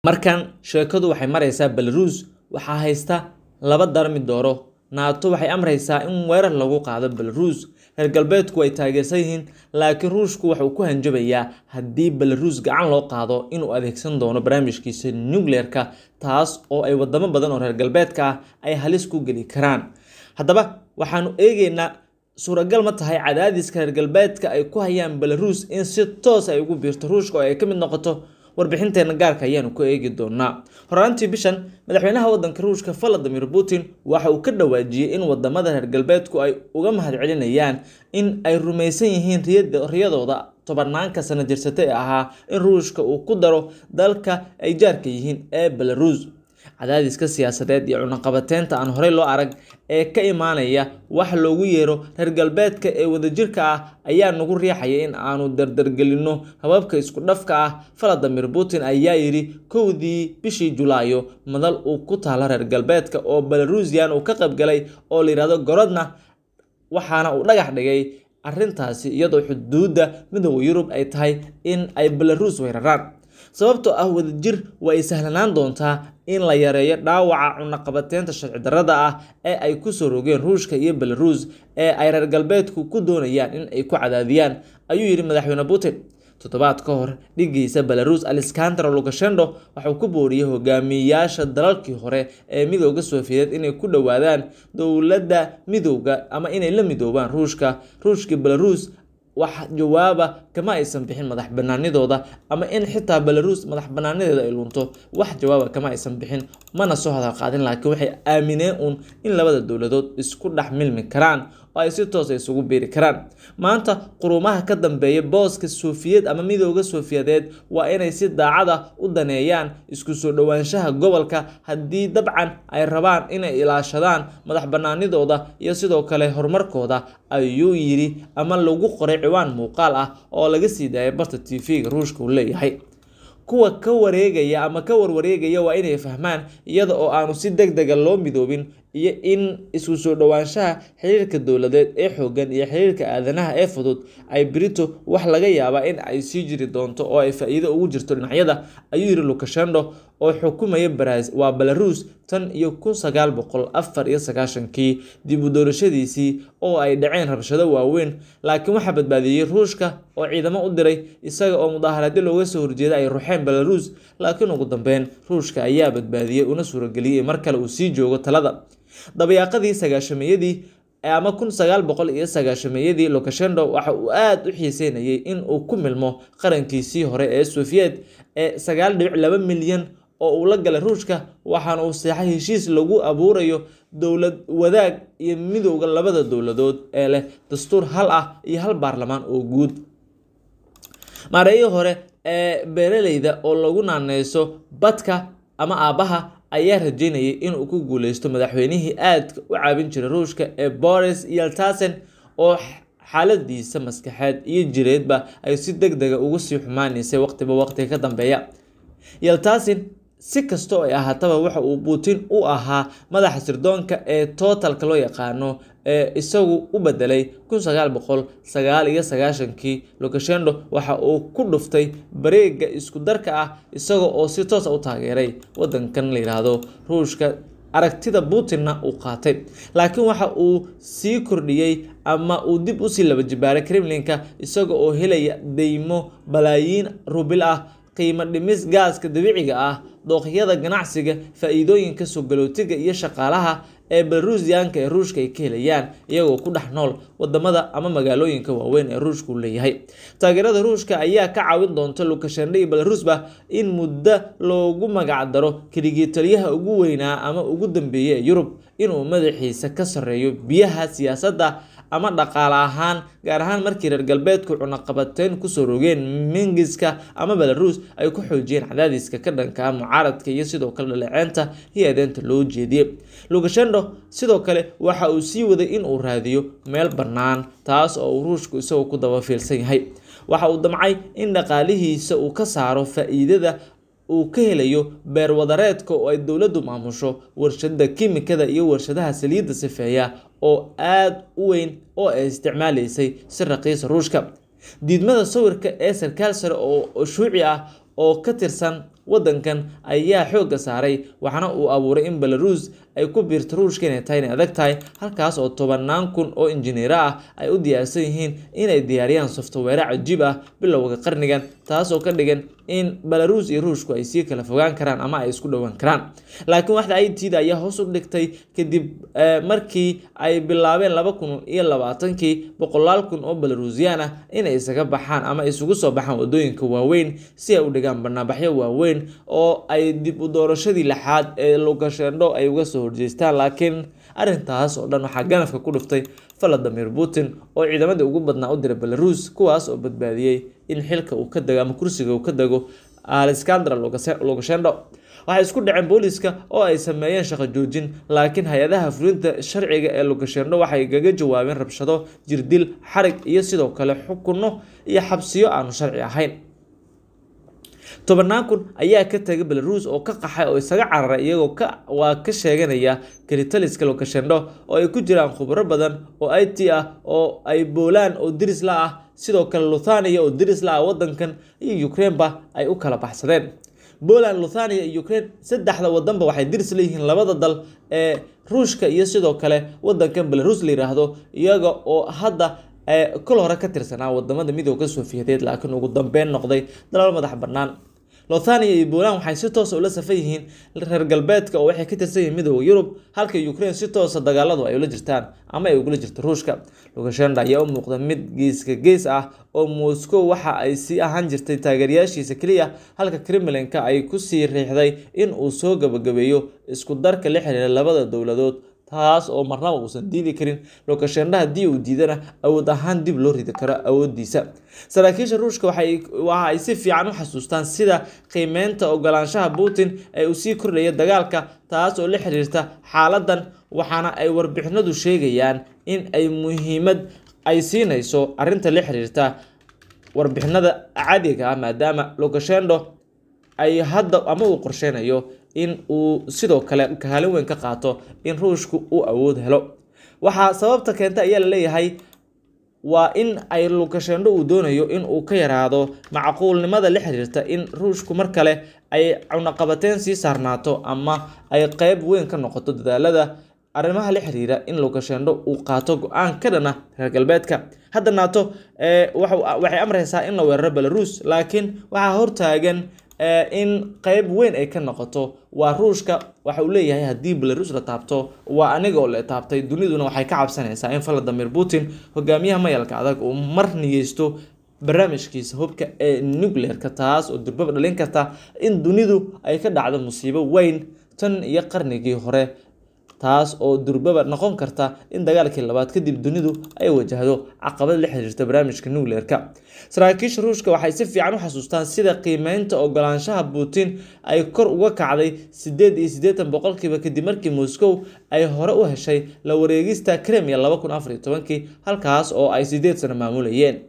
markan sheekadu waxay maraysaa belarus waxaa haysta laba darmi dooro naato waxay amraysaa in weerar lagu qaado belarus reer galbeedku ay taageersan yihiin laakiin ruushku waxauu ku hanjabayaa haddii belarus gacan loo qaado inuu adeegsan doono barnaamijkiisa nucleer-ka taas oo ay wadamo badan oo reer galbeedka ah ay halis ku geli karaan haddaba waxaanu eegeynaa suuragal ma tahay cadaadiska reer galbeedka ay ku hayaan belarus in si toos ay ugu biirto ruushka oo ay ka mid noqoto warbixinteena gaarka ayaanu ku eegi doonaa horaantii bishan madaxweynaha wadanka ruushka valadimir putin waxa uu ka dhawaajiyey in wadamada reer galbeedku ay uga mahadcelinayaan in ay rumaysan yihiin riyadooda tobanaanka sana jirsata ee ahaa in ruushka uu ku daro dalka ay jaarka yihiin ee belarus cadaadiska siyaasadeed iyo cunaqabateynta aan horey loo arag ee ka imaanaya wax loogu yeero reer galbeedka ee wadajirka ah ayaa nagu riixaya in aanu dardargelinno hababka isku dhafka ah valadimir putin ayaa yidhi kowdii bishii julaayo madal uu ku taalo reer galbeedka oo belarusian uu ka qaybgalay oo layidhahdo gorodna waxaana uu dhagax dhigay arrintaasi iyadoo xuduudda midooda yurub ay tahay in ay belarus weeraraan sababtoo ah wadajir waa ay sahlanaan doontaa in la yareeyo dhaawaca cunaqabateynta sharci darrada ah ee ay kusoo rogeen ruushka iyo belarus ee ay reer galbeedku ku doonayaan in ay ku cadaadiyaan ayuu yidhi madaxweyne putin toddobaad ka hor dhigiisa belarus alexandra lukashendo waxauu ku booriyey hogaamiyayaasha dalalkii hore ee midooda sofiyeed inay ku dhowaadaan dowladda midooda ama inay la midoobaan ruushka ruushka belarus wax jawaaba kama aysan bixin madax banaanidooda ama in xitaa belarus madax banaanadeeda ay lunto wax jawaaba kama aysan bixin mana soo hadal qaadin laakiin waxay aamineen uun in labada dowladood isku dhex milmi karaan oo ay si toos isugu biiri karaan maanta qurumaha ka dambeeya booska sofiyeed ama midooda sofiyadeed waa inay si daacada u daneeyaan isku soo dhowaanshaha gobolka haddii dabcan ay rabaan inay ilaashadaan madax banaanidooda iyo sidoo kale horumarkooda ayuu yidhi ama lagu qoray ciwaan muuqaal ah oo laga sii daayay barta t v-ga ruushka uu leeyahay kuwa ka wareegaya ama ka warwareegaya waa inay fahmaan iyada oo aanu si deg dega loo midoobin iyo in isku soo dhowaanshaha xiriirka dowladeed ee xoogan iyo xiriirka aadanaha ee fudud ay brito wax laga yaabaa in ay sii jiri doonto oo ay faa-iido ugu jirto dhinacyada ayuu yidhi lukashendo oo xukumaya waa belarus tan iyo kun sagaal boqol afar iyo sagaashankii dib u doorashadiisii oo ay dhaceen rabshado waaweyn laakiin waxaa badbaadiyey ruushka oo ciidamo u diray isaga oo mudaaharaadyo looga soo horjeeda ay ruxeen belarus laakiin ugu dambeyn ruushka ayaa badbaadiyey una suurageliyey mar kale uu sii joogo talada dabayaaqadii sagaashameeyadii ama kun sagaal boqol iyo sagaashameeyadii lukashendo waxa uu aada u xiiseynayay in uu ku milmo qarankiisii hore ee sofiyeed ee sagaal dhibic laba milyan oo uu la galay ruushka waxaana uu seexay heshiis lagu abuurayo dowlad wadaag iyo midowda labada dowladood ee leh dastuur hal ah iyo hal baarlamaan oo guud maareeyii hore ee beeraleyda oo lagu naaneyso badka ama aabbaha ayaa rajeynayay inuu ku guuleysto madaxweynihii aadka u caabin jiray ruushka ee boris yeltasen oo xaaladiisa maskaxeed iyo jireedba ay si deg dega ugu sii xumaaneysay waqtiba waqtiga ka dambeeya yeltasin si kastoo ay ahaataba waxa uu putin u ahaa madaxa sirdoonka ee totalka loo yaqaano ee isagu u bedelay kun sagaal boqol sagaal iyo sagaashankii lukashendo waxa uu ku dhuftay bareega isku darka ah isaga oo si toosa u taageeray wadankan la yidhaahdo ruushka aragtida putinna uu qaatay laakiin waxa uu sii kordhiyey ama uu dib usii laba jibaaray kremlinka isaga oo helaya deymo balaayiin rubil ah qiimo dhimis gaaska dabiiciga ah dooqyada ganacsiga faa-iidooyinka soogalootiga iyo shaqaalaha ee belarusiyaanka ee ruushka ay ka helayaan iyagoo ku dhex nool wadamada ama magaalooyinka waaweyn ee ruushka uu leeyahay taageerada ruushka ayaa ka caawin doonta lukashendhe iyo belarusba in muddo loogu magac daro keligii taliyaha ugu weynaa ama ugu dambeeya ee yurub inuu madaxiisa ka sarreeyo biyaha siyaasadda ama dhaqaale ahaan gaar ahaan markii reer galbeedku cunaqabateyn kusoo rogeen mingiska ama belarus ay ku xoojiyeen cadaadiska ka dhanka mucaaradka iyo sidoo kale dhaleeceynta iyo adeenta loo jeediyey lukashendo sidoo kale waxa uu sii waday in uu raadiyo meel bannaan taas oo uu ruushku isagoo ku dabafiilsan yahay waxa uu damcay in dhaqaalihiisa uu ka saaro faa-iidada uu ka helayo beerwadareedka oo ay dowladdu maamusho warshada kimikada iyo warshadaha saliidda sifeeya oo aada u weyn oo ay isticmaalaysay si raqiisa ruushka diidmada sawirka ee sarkaal sare oo shuuci ah oo ka tirsan wadankan ayaa xoogga saaray waxaana uu abuuray in belarus ay ku biirto ruushka inay tahay inay adag tahay halkaas oo tobanaan kun oo injineero ah ay u diyaarsan yihiin inay diyaariyaan software cajiib ah bilowga qarnigan taas oo ka dhigan in belarus iyo ruushku ay sii kala fogaan karaan ama ay isku dhowaan karaan laakiin waxda it-da ayaa hoos u dhigtay kadib markii ay bilaabeen laba kun iyo labaatankii boqolaal kun oo belarusiyan ah inay isaga baxaan ama isugu soo baxaan wadooyinka waaweyn si ay u dhigaan banaanbaxyo waaweyn oo ay dib u doorashadii lixaad ee lukashendho ay uga soo horjeestaan laakiin arrintaas oo dhan waxaa ganafka ku dhiftay valadimir putin oo ciidamadii ugu badnaa u diray belarus kuwaas oo badbaadiyey in xilka uu ka dego ama kursiga uu ka dego alexandra lukashendho waxay isku dhaceen booliska oo ay sameeyeen shaqo joojin laakiin hay-adaha fulinta sharciga ee lukashendho waxay kaga jawaabeen rabshado jirdil xarig iyo sidoo kale xukunno iyo xabsiyo aanu sharci ahayn tobanaan kun ayaa ka tagay belarus oo ka qaxay oo isaga cararay iyagoo ka waa ka sheeganaya kalitaliska lukashendho oo ay ku jiraan khubro badan oo i t ah oo ay boolaan oo diris la ah sidoo kale luthania oo diris la ah wadankan iyo ukraineba ay u kala baxsadeen poland luthania iyo ukraine saddexda wadanba waxay diris leeyihiin labada dal ee ruushka iyo sidoo kale wadankan belarus la yiraahdo iyaga oo hadda kol hore ka tirsanaa wadamada midooda sofiyadeed laakiin ugu dambeyn noqday dalal madax bannaan lothania iyo poland waxay si toosa ula safan yihiin reer galbeedka oo waxay ka tirsan yihiin midooda yurub halka ukraine si toosa dagaaladu ay ula jirtaan ama ay ugula jirto ruushka lukashendha ayaa u muuqda mid geeska gees ah oo moscow waxa ay sii ahaan jirtay taageerayaashiisa keliya halka kremlinka ay kusii riixday in uu soo gabagabeeyo isku darka la xiriira labada dowladood taas oo marnaba uusan diidi karin lukashendha haddii uu diidana awood ahaan dib loo ridi karo awoodiisa saraakiisha ruushka waxa ay si fiican u xasuustaan sida qiimeynta ogolaanshaha putin ee uu sii kordhaya dagaalka taas oo la xiriirta xaaladan waxaana ay warbixinadu sheegayaan in ay muhiimad ay siinayso arinta la xiriirta warbixinada cadiga ah maadaama lukashendho ay hadda ama uu qorsheynayo in uu sidoo kale kaalin weyn ka qaato in ruushku uu awood helo waxaa sababta keenta ayaa la leeyahay waa in ay lukashendho uu doonayo in uu ka yaraado macquulnimada la xiriirta in ruushku mar kale ay cunaqabateen sii saarnaato ama ay qeyb weyn ka noqoto dadaalada arrimaha la xiriira in lukashendho uu qaato go-aan ka dhana reer galbeedka hadda naato waxay amreysaa in la weeraro belarus laakiin waxaa hortaagan in qeyb weyn ay ka noqoto waa ruushka waxa uu leeyahay haddii belarus la taabto waa aniga oo la taabtay duniduna waxay ka cabsanaysaa in valadimir putin hogaamiyaha mayalka adag uu mar niyeysto barnaamijkiisa hubka ee nucleerka taas oo durbaba dhalin karta in dunidu ay ka dhacdo musiibo weyn tan iyo qarnigii hore taas oo durbaba noqon karta in dagaalkii labaad kadib dunidu ay wajahdo caqabad la xiriirta barnaamijka nucleerka saraakiisha ruushka waxay si fiican u xasuustaan sida qiimeynta ogolaanshaha putin ay kor uga kacday sideed iyo siddeetan boqolkiiba kadib markii moscow ay hore u heshay la wareegista kremia laba kun afar iyo tobankii halkaas oo ay sideed sano maamulayeen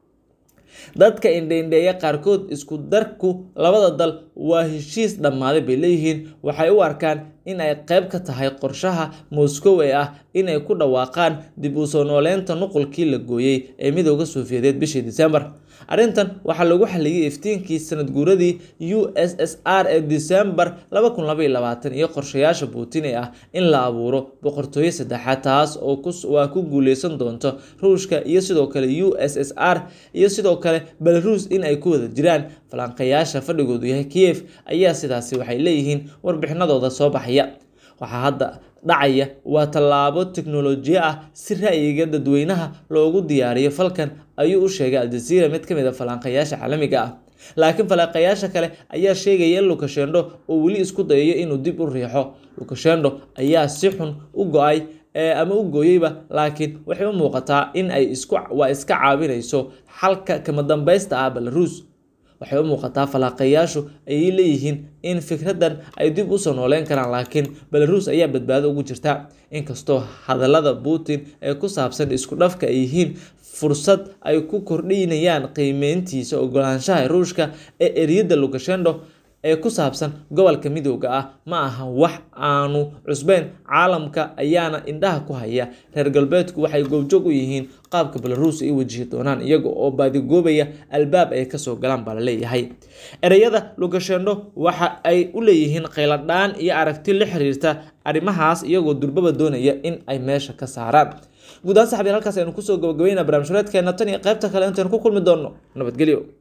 dadka indheindheeya qaarkood isku darku labada dal waa heshiis dhammaaday bay leeyihiin waxay u arkaan in ay qeyb ka tahay qorshaha moscow ee ah inay ku dhawaaqaan dib u soo nooleynta nuqulkii la gooyey ee midooda sofiyadeed bishii disembar arrintan waxaa lagu xaliyey iftiinkii sanad guuradii u s s r ee disembar iyo qorshayaasha putin ee ah in la abuuro boqortooyo saddexaad taas oo waa ku guuleysan doonto ruushka iyo sidoo kale u s s r iyo sidoo kale belarus in ay ku wada jiraan falanqayaasha fadhigoodu yahay kiev ayaa sidaasi waxay leeyihiin warbixinadooda soo baxaya waxaa hadda dhacaya waa tallaabo teknolojiya ah si ra'yiga dadweynaha loogu diyaariyo falkan ayuu u sheegay aljaziira mid ka mid a falanqayaasha caalamiga ah laakiin falanqayaasha kale ayaa sheegaya in lukashendho uu weli isku dayayo inuu dib u riixo lukashendho ayaa si xun u go-ay ama u gooyeyba laakiin waxay u muuqataa in ay waa iska caawinayso xalka kama dambaysta ah belarus waxay u muuqataa falaaqayaashu ayay leeyihiin in fikraddan ay dib usoo nooleyn karaan laakiin belarus ayaa badbaado ugu jirta inkastoo hadallada putin ee ku saabsan isku dhafka ay yihiin fursad ay ku kordhinayaan qiimeyntiisa ogolaanshaha ruushka ee eriyada lukashendho ee ku saabsan gobolka midooda ah ma aha wax aanu cusbeyn caalamka ayaana indhaha ku haya reer galbeedku waxay goobjoog u yihiin qaabka belaruus ay wajihi doonaan iyaga oo baadigoobaya albaab ay kasoo galaan baa laleeyahay ereyada lukashendho waxa ay u leeyihiin khayladhaan iyo aragti la xiriirta arrimahaas iyagoo durbaba doonaya in ay meesha ka saaraan guud ahaan saxbiil halkaas aynu kusoo gabagabayna barnaamij hureedkeena tan iyo qaybta kale intaynu ku kulmi doonno nabadgelyo